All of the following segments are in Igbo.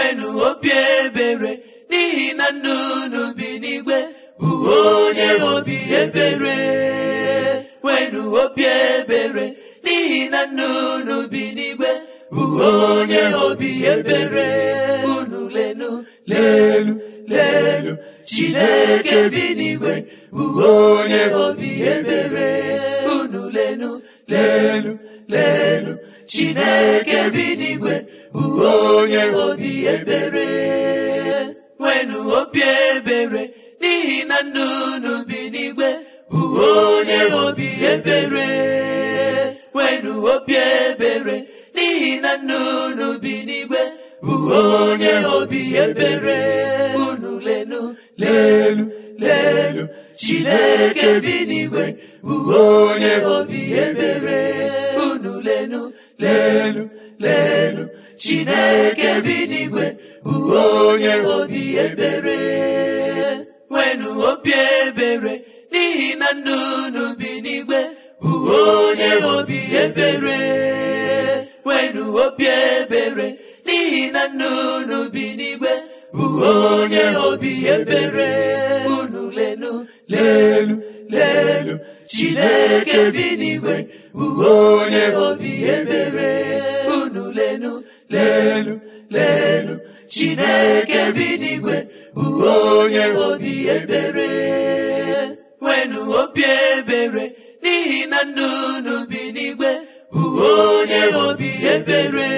nwenu obi ebere n'ihi na nna unu bi n'igwe bụ onye obi ebere nwenu obi ebere n'ihi na nna unu bi n'igwe bụ onye obi ebere unu lenu lelu lelu chineke bi n'igwe bụ onye obi ebere unu lenu lelu lelu chineke bi n'igwe bụ onye obi ebere nwenu obi ebere n'ihi na nna unu bi n'igwe bụ onye obi ebere nwenu obi ebere n'ihi na nna unu bi n'igwe bụ onye obi ebere unu lenu lelu lelu chineke bi n'igwe bụ onye obi ebere unu lenu lelu lelu chineke bi n'igwe bụ onye obi ebere nwenu obi ebere n'ihi na nna unu bi n'igwe bụ onye obi ebere nwenu obi ebere n'ihi na nna unu bi n'igwe bụ onye obi ebere unu lenu lelu lelu chineke bi n'igwe bụ onye obi ebere unu lenu lelu lelu chineke bi n'igwe bụ onye obi ebere nwenu obi ebere n'ihi na nna unu bi n'igwe bụ onye obi ebere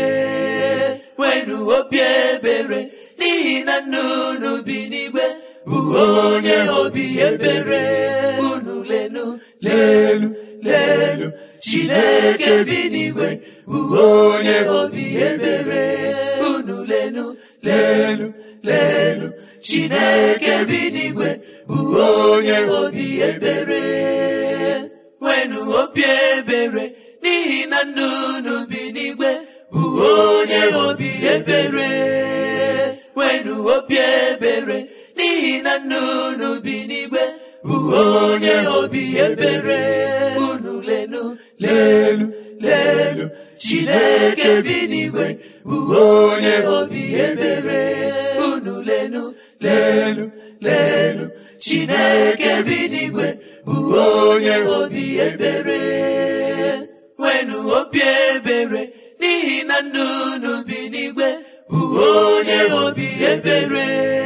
nwenu obi ebere n'ihi na nna unu bi n'igwe bụ onye obi ebere unu lenu lelu lelu chineke bi n'igwe bụ onye obi ebere unu lenu lelu lelu chineke bi n'igwe bụ onye obi ebere nwenu obi ebere n'ihi na nna unu bi n'igwe bụ onye obi ebere nwenu obi ebere n'ihi na nna unu bi n'igwe bụ onye obi ebere unu lenu lelu lelu chineke bi n'igwe bụ onye obi ebere unu lenu lelu lelu chineke bi n'igwe bụ onye obi ebere nwenu obi ebere n'ihi na nna unu bi n'igwe bụ onye obi ebere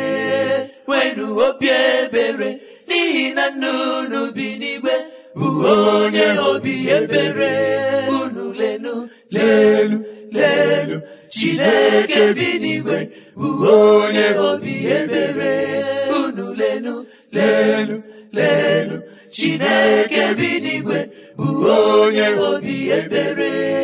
nwenu obi ebere n'ihi na nna unu bi n'igwe bụ onye obi ebere unu lenu lelu lelu chineke bi n'igwe bụ onye obi ebere unu lenu lelu lelu chineke bi n'igwe bụ onye obi ebere